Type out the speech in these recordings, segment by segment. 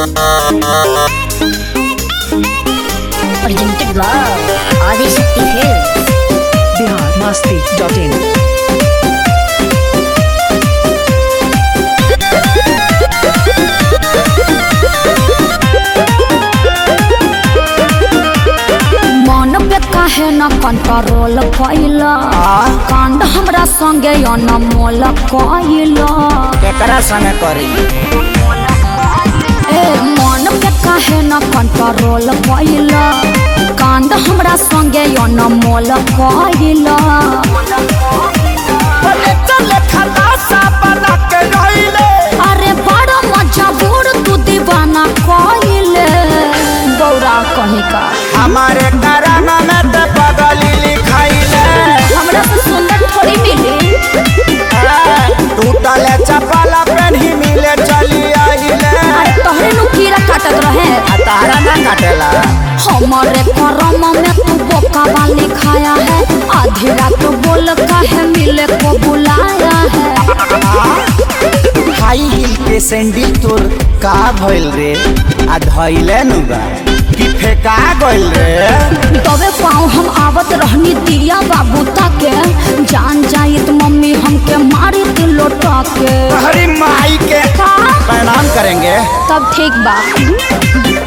Presented by Adishakti Films. Bihar मस्ती dot in मन पे काहे न कंट्रोल कैला कांड हमरा संगे अनमोल कैला केकरा संगे करी ए मन पे काहे न कंट्रोल कैला कांड हमरा संगे अनमोल कैला अरे बड़ा मजबूर तू दीवाना कैले गौरा कहीं का हमारे कराना में ते पगली लिखाइले हमरा से सुंदर थोड़ी मिली टूटल चपल पेन्ही मिले चली आइले अरे तोहरे नु कीड़ा काटत रहे आ तारा ना काटेला हमारे करम में तू बोका वाली खाया है आधी रात बोल काहे मिले को बुलाया है हाई हिल के सैंडल तोर का भइल रे आ धइले नु बा कि फेका गइल रे तबे पाँव हम आवत रहनी दिया बाबू ताके जान जाइत मम्मी हमके मारी थी लोटा के हरी माई के का? प्रणाम करेंगे तब ठीक बा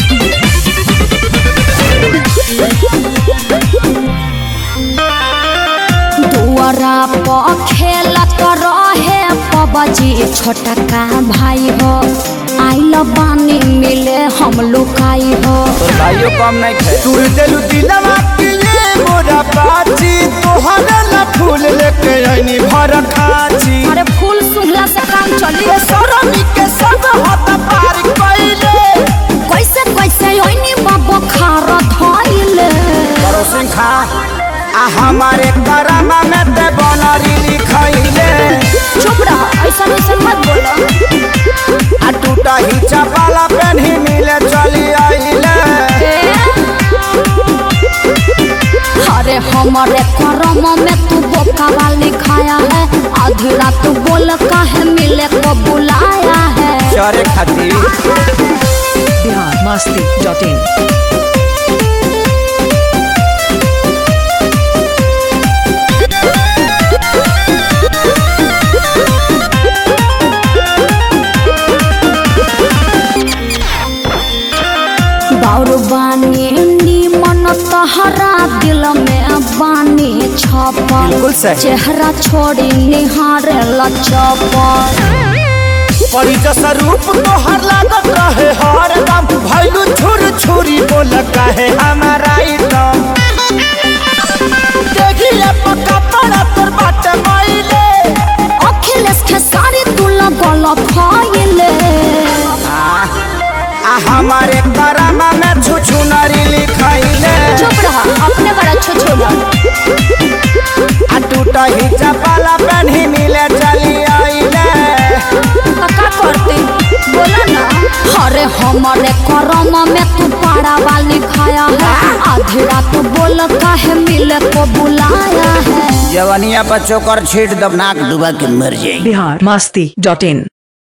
दुआरा पर खेलत रहे पबजी छोटा का भाई हो आइल बानी मिले हम लुकाई हो तोर भाइयों कम नहीं खे तू दिलु दिलवा के ये मोरा बाची तोहरे ला फूल लेके आईनी भर खाची अरे फूल सुंघला से काम चली ये सरमी के संग हाथ पार कइले कैसे कैसे ओइनी बाबा खार धइले करो सिंह खा आ हमारे करामा में ते बनरी लिखाइले चुप रह ऐसा ऐसा मत बोलो आ टूटा ही चपाला पेन्ही मिले चली आइले अरे हमारे करम में तू बोका वाली खाया है आधी रात बोल काहे मिले को बुलाया है चरे खातिर बिहार मस्ती डॉट इन बाउर बानी नीमन तहरा दिल में बानी छपल बिल्कुल सही। चेहरा छोड़ी निहारे लचपल परी जैसा रूप तोहर लागत रहे हर दम भैलू छुर छुरी बोल कहे हमारा एकदम देखिए पक्का पड़ा तोर बाटे माइले अखिलेश के सारी तू लगल फैले आ हमारे करामा में छुछु नरी लिखाइले चुप रहा अपने बड़ा छोछोला आ टूटा ही चपाला पेन्ही मिले चली आइले का करते बोला ना अरे हमारे करम में तू पाड़ा वाली खाया है आधी रात बोल काहे मिले को बुलाया है जवनिया पर चोकर छीट दबनाक डुबा के मर जाएगी बिहार मस्ती डॉट इन